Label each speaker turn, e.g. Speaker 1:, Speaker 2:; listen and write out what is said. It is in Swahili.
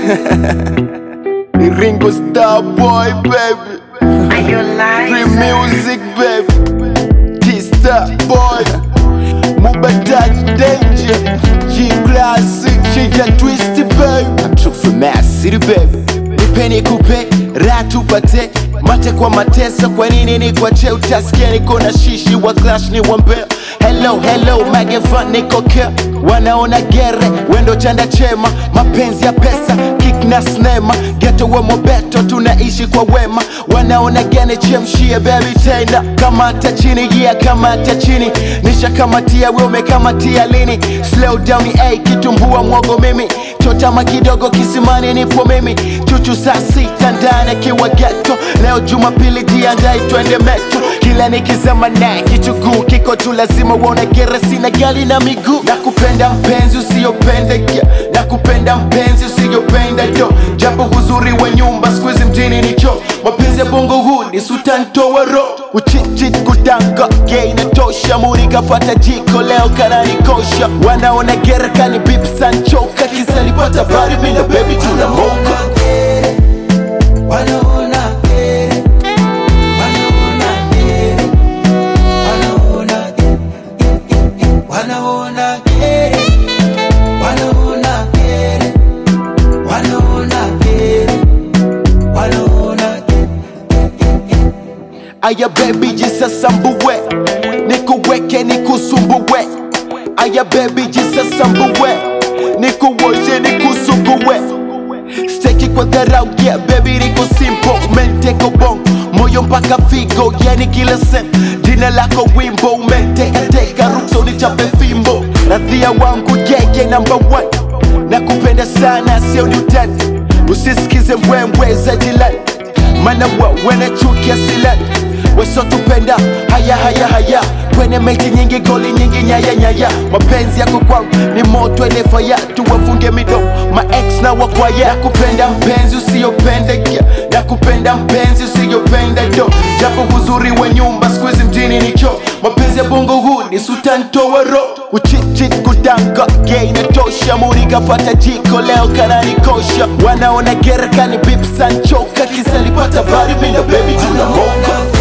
Speaker 1: Ringo Star Boy baby
Speaker 2: Are you lying?
Speaker 1: Free music baby T-Star Boy Mubadak Danger G Classic Chinja Twisty baby I'm true from Mass City baby Nipeni kupe raha tupate mate kwa mateso kwa nini ni kwa che utasikia niko na shishi wa clash ni wambea hello hello magefan niko care wanaona gere wendo chanda chema mapenzi ya pesa kick na snema geto wa mobeto tunaishi kwa wema wanaona gene chemshie baby tena kamata chini yeah kamata chini nisha kamatia we umekamatia lini slow down a kitumbua mwogo mimi chotama kidogo kisimani nipo mimi chuchu saa sita ndani akiwa geto leo jumapili jiandai twende meto kila nikizama naye kichuguu kiko tu lazima uone gere sina gali na miguu na kupenda mpenzi usiyopenda yeah. na kupenda mpenzi usiyopenda do japo huzuri wa nyumba skuizi mjini ni cho mapenzi ya bongo huu ni sutantoa ro kuchichit kudanga gay natosha muri kapata jiko leo kananikosha wanaona gere kani bip sanchoka kisalipata bari mina baby tunamoka
Speaker 3: Wanaona gere, wanaona gere, wanaona gere, wanaona gere, wanaona gere, wanaona gere, wanaona gere.
Speaker 1: Aya baby jisasambue nikuweke nikusumbue Aya baby jisasambue nikuoshe nikusugue steki kwa dharau yeah baby niko simple umenteka bong moyo mpaka figo yani kila sem jina lako wimbo umentekateka ruksa unichape fimbo radhia wangu yeye number one na kupenda sana sio ni utani usisikize mbwembwe za jilani mana wa wanachukia silani wasotupenda haya haya haya kwenye mechi nyingi goli nyingi nyaya nyaya mapenzi yako kwangu ni moto ene faya tuwafunge midomo maex na wakwaya nakupenda mpenzi usiyopenda yeah. nakupenda mpenzi usiyopenda do japo huzuri wa nyumba skuizi mjini ni cho mapenzi ya bongo huu ni sutantoa ro kuchichit kudanga gay natosha muri kapata jiko leo kananikosha wanaona gere kani bip sanchoka kisalipata bari mina baby tunamoka